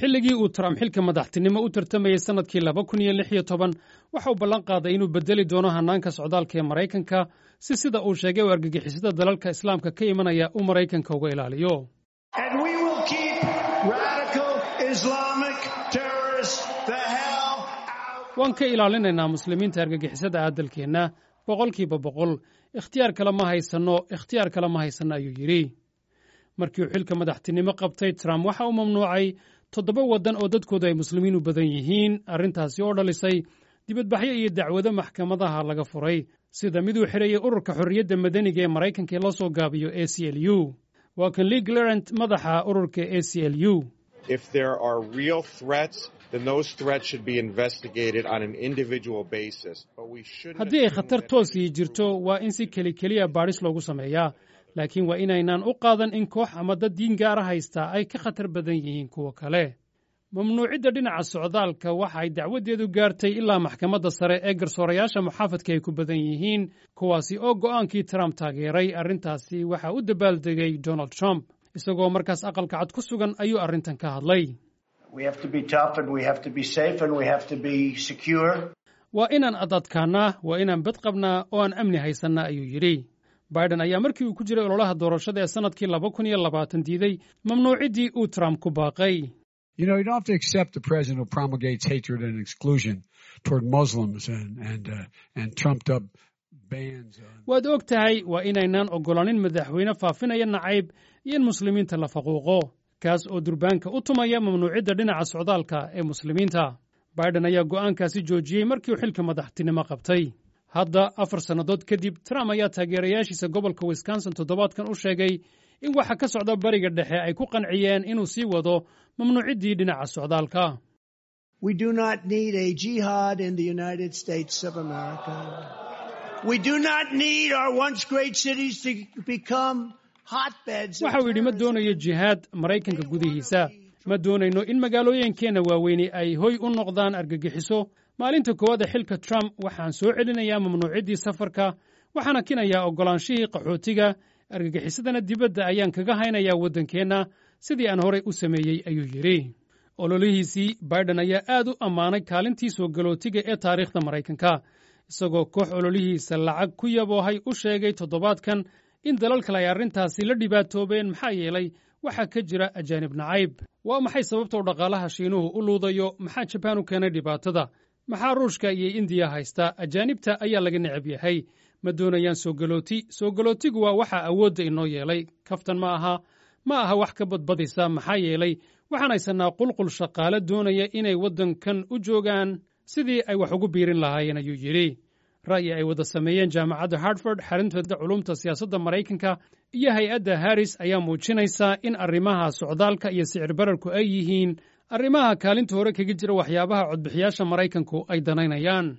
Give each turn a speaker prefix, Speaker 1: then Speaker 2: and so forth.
Speaker 1: xilligii uu trump xilka madaxtinimo u tartamayey sannadkii laba kun iyo lix iyo toban waxa uu ballan qaaday inuu beddeli doono hannaanka socdaalka ee maraykanka si sida uu sheegay u argagixisada dalalka islaamka ka imanaya uu maraykanka uga ilaaliyo waan ka ilaalinaynaa muslimiinta argagixisada aadalkeenna boqolkiiba boqol ikhtiyaar kale ma haysanno ikhtiyaar kale ma haysanno ayuu yidhi markii uu xilka madaxtinimo qabtay trump waxa uu mamnuucay toddoba waddan oo dadkoodu ay muslimiin u badan yihiin arrintaasi oo dhalisay dibadbaxyo iyo dacwado maxkamadaha laga furay sida mid uu xidhayay ururka xorriyadda madaniga ee maraykanka ee la soo gaabiyo a c l u waa kan lee glarant madaxa ururka a c l u haddii ay khatar toosii jirto waa in si keli keliya baadhis loogu sameeyaa laakiin waa inaynaan u qaadan in koox ama dad diin gaara haystaa ay ka khatar badan yihiin kuwa kale mamnuucidda dhinaca socdaalka waxa ay dacwaddeedu gaartay ilaa maxkamadda sare ee garsoorayaasha muxaafadka ay ku badan yihiin kuwaasi oo go'aankii trump taageeray arrintaasi waxaa u dabaaldegay donald trump isagoo markaas aqalka cad ku sugan ayuu arrintan ka hadlay waa inaan adadkaannaa waa inaan bad qabnaa oo aan amni haysannaa ayuu yidhi biden ayaa markii uu ku jiray ololaha doorashada ee sannadkii laba kun iyo labaatan diiday mamnuuciddii uu trump ku baaqay
Speaker 2: You know, you don't have to accept the president who promulgates hatred and exclusion toward Muslims and and uh, and trumped up bans.
Speaker 1: waad og tahay waa inaynaan oggolaanin madaxweyne faafinaya nacayb iyo in muslimiinta la faquuqo kaas oo durbaanka u tumaya mamnuucidda dhinaca socdaalka ee muslimiinta biden ayaa go'aankaasi joojiyey markii uu xilka madaxtinimo qabtay hadda afar sannadood kadib trump ayaa taageerayaashiisa gobolka wisconsin toddobaadkan u sheegay in waxa ka socda bariga dhexe ay ku qanciyeen inuu sii wado mamnuuciddii dhinaca socdaalka waxa uu yidhi ma doonayo jihaad maraykanka gudihiisa ma doonayno in magaalooyinkeenna waaweyni ay hoy u noqdaan argagixiso maalinta koowaada xilka trump waxaan soo celinayaa mamnuuciddii safarka waxaana kinayaa oggolaanshihii qaxootiga argagixisadana dibadda ayaan kaga haynayaa waddankeenna sidii aan horay u sameeyey ayuu yidhi ololihiisii biden ayaa aad u ammaanay kaalintii soo galootiga ee taariikhda maraykanka isagoo koox ololihiisa lacag ku yaboohay u sheegay toddobaadkan in dalal kale ay arrintaasi la dhibaatoobeen maxaa yeelay waxaa ka jira ajaanib nacayb waa maxay sababta u dhaqaalaha shiinuhu u luudayo maxaa jabaan u keenay dhibaatada maxaa ruushka iyo indiya haysta ajaanibta ayaa laga necab yahay ma doonayaan soo galooti soo galootigu waa waxaa awoodda inoo yeelay kaftan ma aha ma aha wax ka badbadisa maxaa yeelay waxaan haysannaa qulqul shaqaale doonaya inay waddankan u joogaan sidii ay wax ugu biirin lahaayeen ayuu yidhi ra'yi ay wada sameeyeen jaamacadda hartford xarintooda culumta siyaasadda maraykanka iyo hay-adda harris ayaa muujinaysa in arrimaha socdaalka iyo sicir bararku ay yihiin arrimaha kaalinta hore kaga jira waxyaabaha codbixiyaasha maraykanku ay danaynayaan